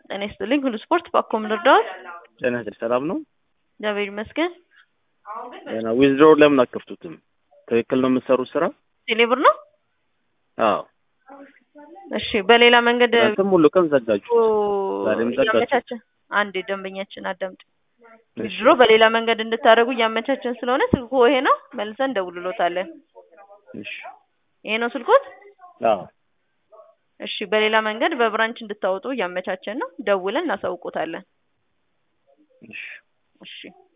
ጤና ይስጥልኝ ሁሉ ስፖርት ባኮ ምን ልርዳዎት? ጤና ይስጥልኝ ሰላም ነው? እግዚአብሔር ይመስገን። ጤና ዊዝድሮ ለምን አከፍቱትም? ትክክል ነው የምትሰሩት ስራ? ቴሌብር ነው? አዎ እሺ በሌላ መንገድ እናንተም ሁሉ ቀን ዘጋችሁ። ዛሬም ዘጋችሁ። እያመቻቸን አንድ ደንበኛችን አዳምጥ ድሮ በሌላ መንገድ እንድታደርጉ እያመቻቸን ስለሆነ ስልኩ ይሄ ነው። መልሰን እንደውልሎታለን። እሺ ይሄ ነው ስልኮት? አዎ እሺ በሌላ መንገድ በብራንች እንድታወጡ እያመቻቸን ነው። ደውለን እናሳውቆታለን። እሺ እሺ